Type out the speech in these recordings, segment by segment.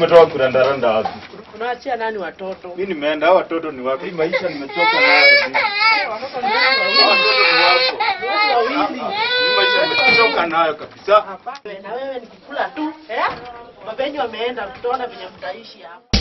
umetoka kurandaranda wapi? Unaachia nani watoto? Mimi nimeenda, hao watoto ni wapi? Hii maisha nimechoka nayo. Watoto ni Hao watoto ni wako. watu wawili. Hii maisha nimechoka nayo kabisa. Hapana, na wewe ni kukula tu, eh? Mapenzi wameenda, tutaona venye mtaishi hapa.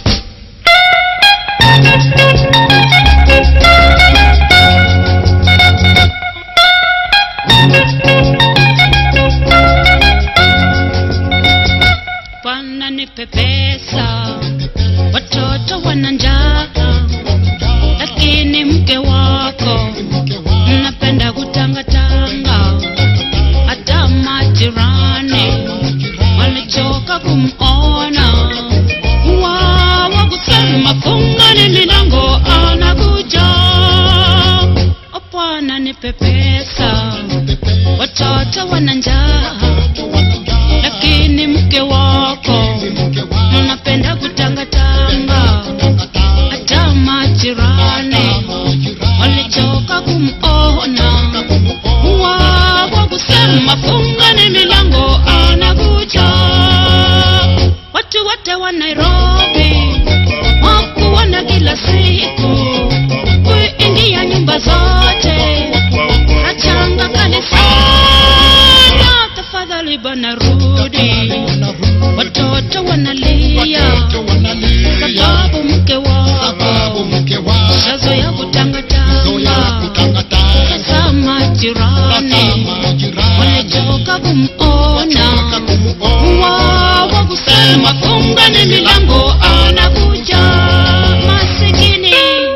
Bwana nipe pesa, watoto wana njaa, lakini mke wako mnapenda kutangatanga. Hata majirani walichoka kumona, wawa kusema fungani milango, anakuja. O Bwana nipe pesa, watoto wana njaa lakini mke wako mnapenda kutangatanga. Hata majirani walichoka kumona, wako kusema fungani milango, anakuja. Watu wote wa Nairobi wakuona kila siku kuingia nyumba zote nachanga kanisana, tafadhali bana rudi. Watoto wanalia sababu mke wako shazo ya kutangatanga. Sasa majirani walichoka kumona, wawa kusema fungani milango, anakuja masikini.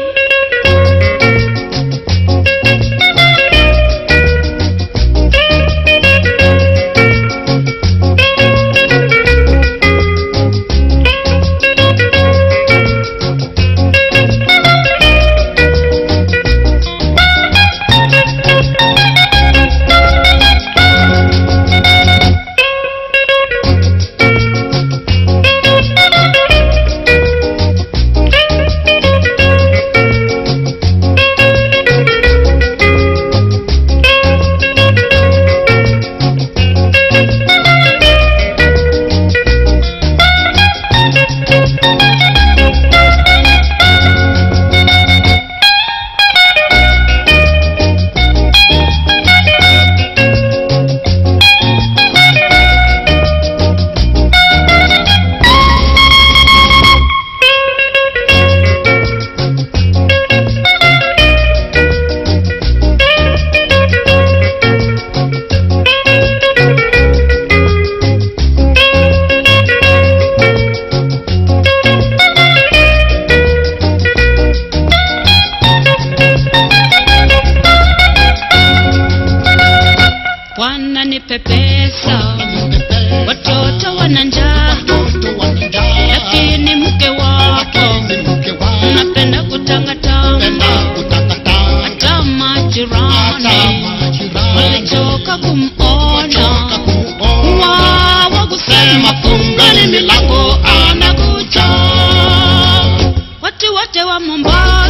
Bwana nipe pesa, watoto wana njaa, lakini mke wako unapenda kutangatanga. Hata majirani walichoka kumona, wawa kusema fungani milango, anakuja. Watu wote wa Mombasa